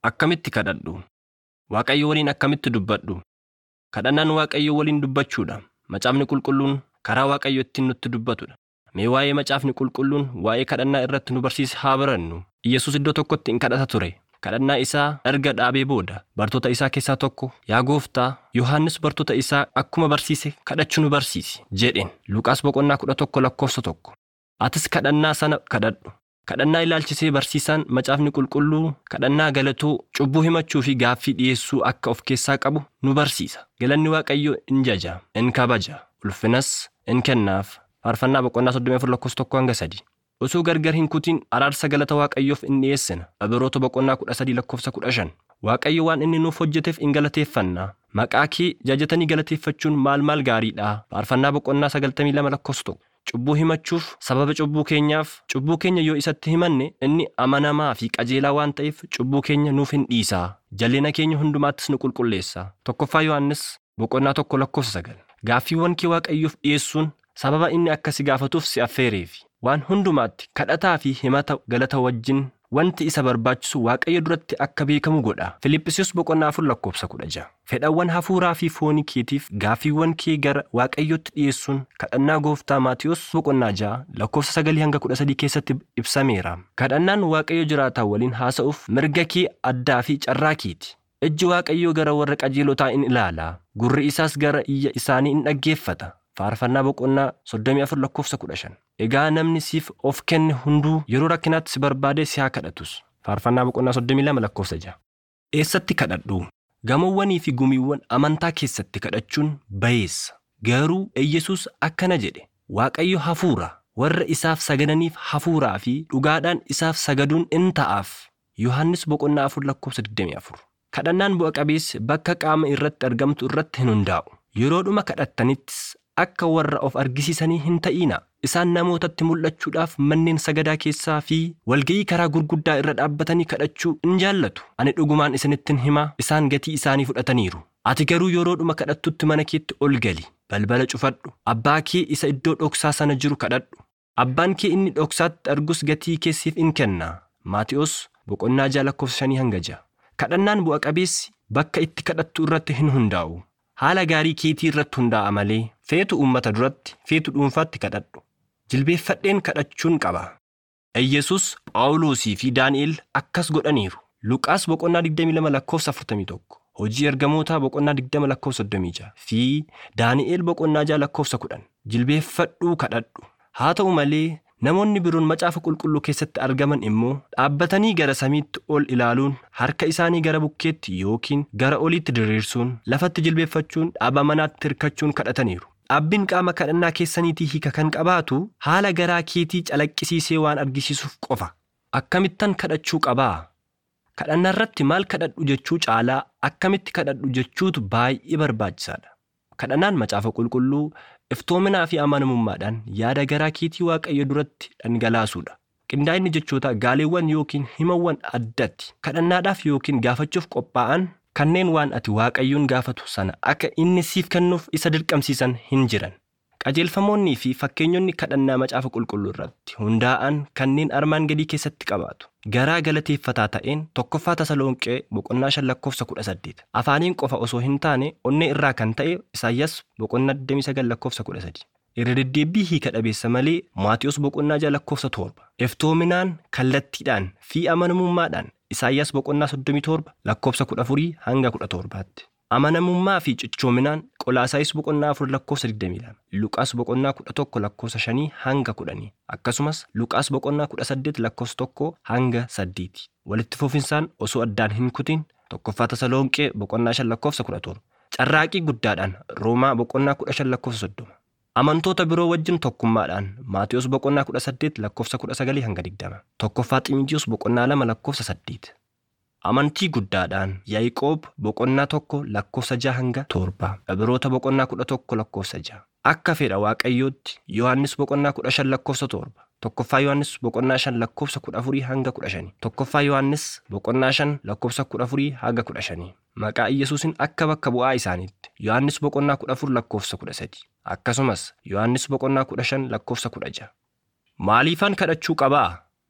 Akkamitti kadhadhu? Waaqayyo waliin akkamitti dubbadhu? Kadhannaan Waaqayyo waliin dubbachuudha. Macaafni qulqulluun karaa Waaqayyo ittiin nutti dubbatudha. Mee waa'ee macaafni qulqulluun waa'ee kadhannaa irratti nu barsiise haa barannu. Iyyasuus iddoo tokkotti in kadhata ture. Kadhannaa isaa erga dhaabee booda bartoota isaa keessaa tokko yaa gooftaa Yohaannis bartoota isaa akkuma barsiise kadhachuu nu barsiisi jedheen Luqaas boqonnaa kudha tokko lakkoofsa tokko. Atis kadhannaa sana kadhadhu. Kadhannaa ilaalchisee barsiisaan macaafni qulqulluu kadhannaa galatuu cubbuu himachuu fi gaaffii dhiyeessuu akka of keessaa qabu nu barsiisa. Galanni Waaqayyoo in jaja, in kabaja, ulfinas in kennaaf. Faarfannaa boqonnaa 34 lakkoofsa tokko hanga sadii. Osoo gargar hin kutin araarsa galata Waaqayyoof in dhiyeessina. Ibroota boqonnaa 13 lakkoofsa 15. Waaqayyo waan inni nuuf hojjeteef in galateeffanna. Maqaa kee jajatanii galateeffachuun maal maal gaariidha. Faarfannaa boqonnaa 92 lakkoofsa tokko. Cubbuu himachuuf sababa cubbuu keenyaaf cubbuu keenya yoo isatti himanne inni amanamaa fi qajeelaa waan ta'eef cubbuu keenya nuuf hin dhiisaa. Jalleena keenya hundumaattis nu qulqulleessa. Tokkoffaa Yohaannis boqonnaa tokko lakkoofsa sagal. Gaaffiiwwan kee Waaqayyoof dhiyeessuun sababa inni akka si gaafatuuf si affeereefi. Waan hundumaatti kadhataa fi himata galata wajjin wanti isa barbaachisu Waaqayyo duratti akka beekamu godha. Filiphisius boqonnaa afur lakkoofsa kudha ja'a. Fedhawwan hafuuraa fi foonii keetiif gaaffiiwwan kee gara Waaqayyootti dhiyeessuun kadhannaa gooftaa Maatiyos boqonnaa ja'a lakkoofsa sagalii hanga kudha sadii keessatti ibsameera. Kadhannaan Waaqayyo jiraataa waliin haasa'uuf mirga kee addaa fi carraa keeti. Ijji Waaqayyoo gara warra qajeelotaa in ilaala. Gurri isaas gara iyya isaanii in dhaggeeffata. Faarfannaa boqonnaa 34 lakkoofsa 15. Egaa namni siif of kenne hunduu yeroo rakkinaatti si barbaadee si haa kadhatus. Faarfannaa boqonnaa 32 lakkoofsa 6. Eessatti kadhadhu? Gamoowwanii fi gumiiwwan amantaa keessatti kadhachuun bayeessa. Garuu Iyyesuus akkana jedhe. Waaqayyo hafuura. Warra isaaf sagadaniif hafuuraa fi dhugaadhaan isaaf sagaduun in ta'aaf. Yohaannis boqonnaa 4 lakkoofsa 24. Kadhannaan bu'a qabeessi bakka qaama irratti argamtu irratti hin hundaa'u. Yeroodhuma kadhattanittis akka warra of argisiisanii hin ta'ina. Isaan namootatti mul'achuudhaaf manneen sagadaa keessaa fi walga'ii karaa gurguddaa irra dhaabbatanii kadhachuu in jaallatu. Ani dhugumaan isinittin hima isaan gatii isaanii fudhataniiru. Ati garuu yeroodhuma kadhattutti mana keetti ol gali. Balbala cufadhu. Abbaa kee isa iddoo dhoksaa sana jiru kadhadhu. Abbaan kee inni dhoksaatti argus gatii keessiif in kenna. Maati'os boqonnaa ja'a lakkoofsa shanii hanga ja'a. Kadhannaan bu'a qabeessi bakka itti kadhattu irratti hin hundaa'u. Haala gaarii keetii irratti hundaa'a malee feetu uummata duratti feetu dhuunfaatti kadhadhu. Jilbeeffadheen kadhachuun qaba. Iyyesuus Phaawulosii fi Daani'el akkas godhaniiru. Luqaas boqonnaa 22 lakkoofsa 41. Hojii ergamootaa boqonnaa 20 lakkoofsa 36 fi Daani'el boqonnaa 6 lakkoofsa 10. Jilbeeffadhuu kadhadhu. Haa ta'u malee namoonni biroon macaafa qulqulluu keessatti argaman immoo dhaabbatanii gara samiitti ol ilaaluun harka isaanii gara bukkeetti yookiin gara oliitti diriirsuun lafatti jilbeeffachuun dhaaba manaatti hirkachuun kadhataniiru. Dhaabbiin qaama kadhannaa keessaniitii hiika kan qabaatu haala garaa keetii calaqqisiisee waan argisiisuuf qofa. Akkamittan kadhachuu qabaa? Kadhannaa irratti maal kadhadhu jechuu caalaa akkamitti kadhadhu jechuutu baay'ee barbaachisaadha. Kadhannaan macaafa qulqulluu iftoominaa fi amanamummaadhaan yaada garaa keetii waaqayyo duratti dhangalaasuudha. Qindaa'inni jechoota gaaleewwan yookiin himawwan addatti kadhannaadhaaf yookiin gaafachuuf qophaa'an kanneen waan ati waaqayyoon gaafatu sana akka inni siif kennuuf isa dirqamsiisan hin jiran. Qajeelfamoonnii fi fakkeenyonni kadhannaa macaafa qulqulluu irratti hundaa'an kanneen armaan gadii keessatti qabaatu. Garaa galateeffataa ta'een tokkoffaa Tasalonqee boqonnaa shan lakkoofsa kudha saddeet. Afaaniin qofa osoo hin taane onnee irraa kan ta'e Isaayyaas boqonnaa 29 lakkoofsa kudha sadi. Irra deddeebii hiika dhabeessa malee Maatiyos boqonnaa ja'a lakkoofsa torba. Iftoominaan kallattiidhaan fi amanamummaadhaan Isaayyaas boqonnaa 37 lakkoofsa 14 hanga 17tti. Amanamummaa fi cichoominaan Qolaasaayis boqonnaa 4 lakkoofsa 22. Luqaas boqonnaa 11 lakkoofsa 5 hanga 10. Akkasumas Luqaas boqonnaa 18 lakkoofsa 1 hanga 8. Walitti fufinsaan osoo addaan hin kutin tokkoffaa Tasalonqee boqonnaa 5 lakkoofsa 17. Carraaqii guddaadhaan Roomaa boqonnaa 15 lakkoofsa 30. Amantoota biroo wajjin tokkummaadhaan Maatiyos boqonnaa 18 lakkoofsa 19 hanga 20. Tokkoffaa Xiimotewos boqonnaa 2 lakkoofsa 8. Amantii guddaadhaan Yaaqoob boqonnaa tokko lakkoofsa 6 hanga 7. Ibroota boqonnaa 11 lakkoofsa 6. Akka fedha Waaqayyootti Yohaannis boqonnaa 15 lakkoofsa 7. Tokkoffaa Yohaannis boqonnaa 5 lakkoofsa 14 hanga 15. Tokkoffaa Yohaannis boqonnaa 5 lakkoofsa 14 hanga 15. Maqaa Iyyasuusin akka bakka bu'aa isaaniitti Yohaannis boqonnaa 14 lakkoofsa 13. Akkasumas Yohaannis boqonnaa 15 lakkoofsa 16. Maaliifan kadhachuu qabaa?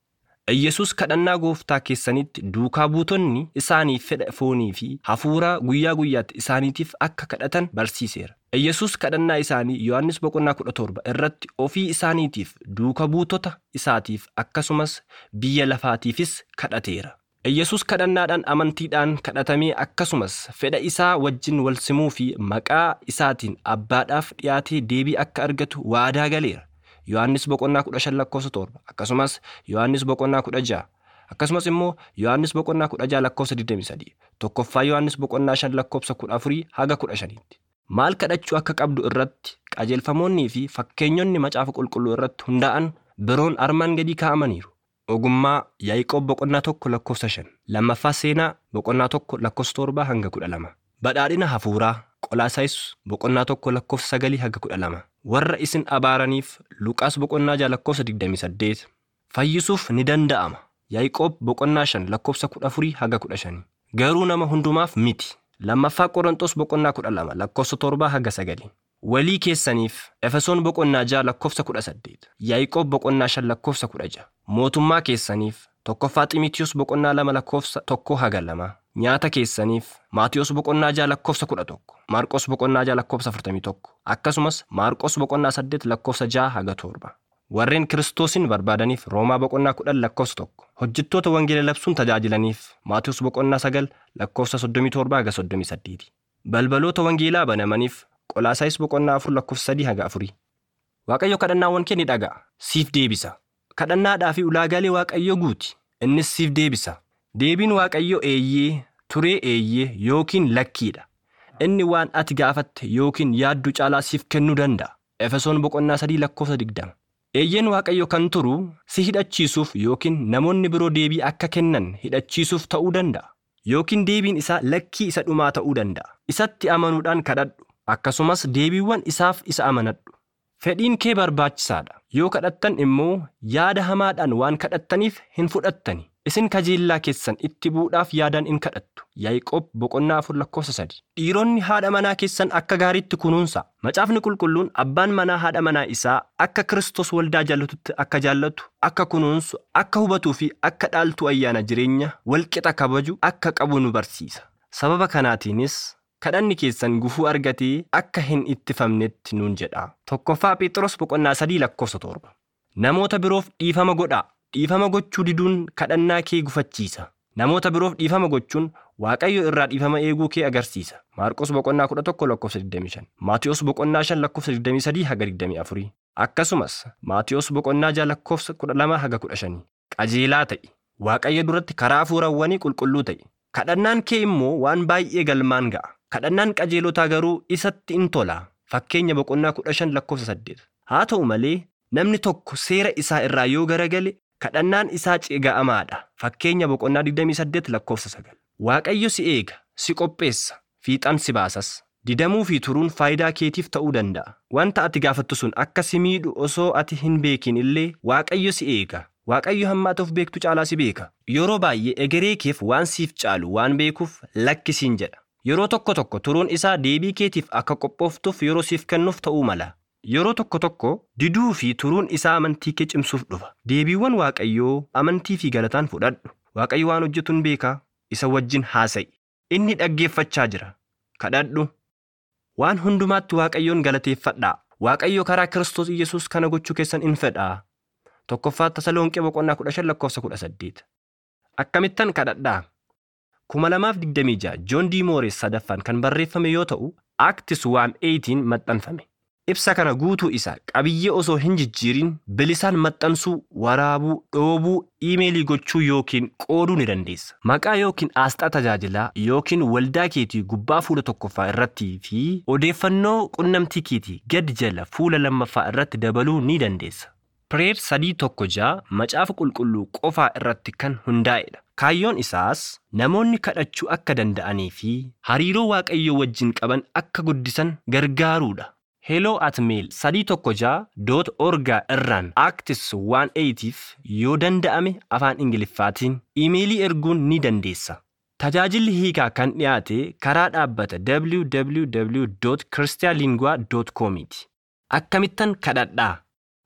Iyyasuus kadhannaa gooftaa keessanitti duukaa buutonni isaaniif fedha foonii fi hafuuraa guyyaa guyyaatti isaaniitiif akka kadhatan barsiiseera. Iyyasuus kadhannaa isaanii Yohaannis boqonnaa kudha torba irratti ofii isaaniitiif duuka buutota isaatiif akkasumas biyya lafaatiifis kadhateera. Iyyasuus kadhannaadhaan amantiidhaan kadhatamee akkasumas fedha isaa wajjin wal simuu fi maqaa isaatiin abbaadhaaf dhiyaatee deebii akka argatu waadaa galeera. Yohaannis boqonnaa kudha shan lakkoofsa torba akkasumas Yohaannis boqonnaa kudha ja'a akkasumas immoo Yohaannis boqonnaa kudha ja'a lakkoofsa 23 tokkoffaa Yohaannis boqonnaa shan lakkoofsa kudha afurii haga kudha shaniitti. Maal kadhachuu akka qabdu irratti qajeelfamoonnii fi fakkeenyonni macaafa qulqulluu irratti hundaa'an biroon armaan gadii kaa'amaniiru. Ogummaa Yaaqoob boqonnaa tokko lakkoofsa shan lammaffaa seenaa boqonnaa tokko lakkoofsa torbaa hanga kudha lama. Badhaadhina hafuuraa Qolaasaayis boqonnaa tokko lakkoofsa sagalii hanga kudha lama. Warra isin abaaraniif Luqaas boqonnaa ja'a lakkoofsa digdamii saddeet. Fayyisuuf ni danda'ama. Yaaqoob boqonnaa shan lakkoofsa kudha afurii haga kudha shanii. Garuu nama hundumaaf miti. Lammaffaa Qorontos boqonnaa kudha lama lakkoofsa torbaa haga sagalii. Walii keessaniif Efesoon boqonnaa ja'a lakkoofsa kudha saddeet. Yaaqoob boqonnaa shan lakkoofsa kudha ja'a. Mootummaa keessaniif tokkoffaa Ximitiyoos boqonnaa lama lakkoofsa tokkoo haga lama. Nyaata keessaniif Maatiyos boqonnaa ja'a lakkoofsa kudha tokko. Maarqos boqonnaa ja'a lakkoofsa afurtamii tokko. Akkasumas Maarqos boqonnaa saddeet lakkoofsa ja'a haga torba. Warreen Kiristoosin barbaadaniif Roomaa boqonnaa kudhan lakkoofsa tokko. Hojjettoota wangeela labsuun tajaajilaniif Maatiyos boqonnaa sagal lakkoofsa soddomii torba haga soddomii saddeeti. Balbaloota wangeelaa banamaniif Qolaasaayis boqonnaa afur lakkoofsa sadii haga afurii. Waaqayyo kadhannaawwan kee ni dhaga'a. Siif deebisa. Kadhannaadhaa fi ulaagaalee Waaqayyo guuti. Innis siif deebisa. Deebiin Waaqayyo eeyyee, turee eeyyee yookiin lakkiidha. Inni waan ati gaafatte yookiin yaaddu caalaa siif kennuu danda'a. Efesoon boqonnaa sadii lakkoofsa digdama. Eeyyeen Waaqayyo kan turu si hidhachiisuuf yookiin namoonni biroo deebii akka kennan hidhachiisuuf ta'uu danda'a. Yookiin deebiin isaa lakkii isa dhumaa ta'uu danda'a. Isatti amanuudhaan kadhadhu. Akkasumas deebiiwwan isaaf isa amanadhu. Fedhiin kee barbaachisaadha. Yoo kadhattan immoo yaada hamaadhaan waan kadhattaniif hin fudhattani. Isin kajeellaa keessan itti bu'uudhaaf yaadaan in kadhattu. Yaaqoob boqonnaa afur lakkoofsa sadi. Dhiironni haadha manaa keessan akka gaariitti kunuunsa. Macaafni qulqulluun abbaan manaa haadha manaa isaa akka Kiristoos waldaa jaallatutti akka jaallatu, akka kunuunsu, akka hubatuu fi akka dhaaltu ayyaana jireenya walqixa kabaju akka qabu nu barsiisa. Sababa kanaatiinis kadhanni keessan gufuu argatee akka hin ittifamnetti nuun jedha. Tokkoffaa Phexros boqonnaa sadii lakkoofsa torba. Namoota biroof dhiifama godhaa. Dhiifama gochuu diduun kadhannaa kee gufachiisa. Namoota biroof dhiifama gochuun Waaqayyo irraa dhiifama eeguu kee agarsiisa. Maarqos boqonnaa kudha tokko lakkoofsa 25. Maatiyos boqonnaa shan lakkoofsa 23 haga 24. Akkasumas Maatiyos boqonnaa ja'a lakkoofsa 12 haga 15. Qajeelaa ta'i. Waaqayyo duratti karaa hafuurawwanii qulqulluu ta'i. Kadhannaan kee immoo waan baay'ee galmaan ga'a. Kadhannaan qajeelotaa garuu isatti in tola. Fakkeenya boqonnaa kudha shan lakkoofsa saddeet. Haa ta'u malee namni tokko seera isaa irraa yoo garagale kadhannaan isaa ceega'amaadha. Fakkeenya boqonnaa 28 lakkoofsa sagal. Waaqayyo si eega, si qopheessa, fiixan si baasas. Didamuu fi turuun faayidaa keetiif ta'uu danda'a. Wanta ati gaafattu sun akka si miidhu osoo ati hin beekin illee Waaqayyo si eega. Waaqayyo hammaatuuf beektu caalaa si beeka. Yeroo baay'ee egeree keef waan siif caalu waan beekuuf lakkisiin jedha. Yeroo tokko tokko turuun isaa deebii keetiif akka qophooftuuf yeroo siif kennuuf ta'uu mala. Yeroo tokko tokko diduu fi turuun isaa amantii kee cimsuuf dhufa. Deebiiwwan Waaqayyoo amantii fi galataan fudhadhu. Waaqayyo waan hojjetu hin beekaa isa wajjin haasa'i. Inni dhaggeeffachaa jira. Kadhadhu. Waan hundumaatti Waaqayyoon galateeffadhaa. Waaqayyo karaa Kiristoos Iyyasuus kana gochuu keessan in fedhaa. Tokkoffaa Tasalonqee boqonnaa kudha shan lakkoofsa kudha saddeet. Akkamittan kadhadhaa. kuma lamaaf digdamii ja'a Joon D. Moores sadaffaan kan barreeffame yoo ta'u, Acts 1:18 maxxanfame. Ibsa kana guutuu isaa qabiyyee osoo hin jijjiirin bilisaan maxxansuu, waraabuu, dhoobuu, iimeelii gochuu yookiin qooduu ni dandeessa. Maqaa yookiin aasxaa tajaajilaa yookiin waldaa keetii gubbaa fuula tokkoffaa irrattii fi odeeffannoo qunnamtii keetii gad jala fuula lammaffaa irratti dabaluu ni dandeessa. Pireer sadii tokko ja'a macaafa qulqulluu qofaa irratti kan hundaa'edha. Kaayyoon isaas namoonni kadhachuu akka danda'anii fi hariiroo waaqayyoo wajjin qaban akka guddisan gargaaruudha. Hello at mail sadii tokko ja'a doot orgaa irraan actis 180f yoo danda'ame afaan ingiliffaatiin iimeelii erguun ni dandeessa. Tajaajilli hiikaa kan dhiyaate karaa dhaabbata www.christianlingua.com ti. Akkamittan kadhadhaa?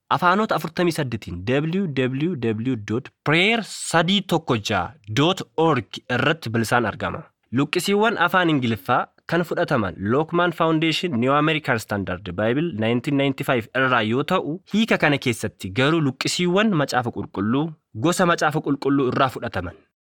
afaanota 48tiin www.prayer316.org irratti bilisaan argama. Luqqisiiwwan afaan Ingiliffaa kan fudhataman Lookmaan Foundation New American Standard Bible 1995 irraa yoo ta'u, hiika kana keessatti garuu luqqisiiwwan macaafa qulqulluu gosa macaafa qulqulluu irraa fudhataman.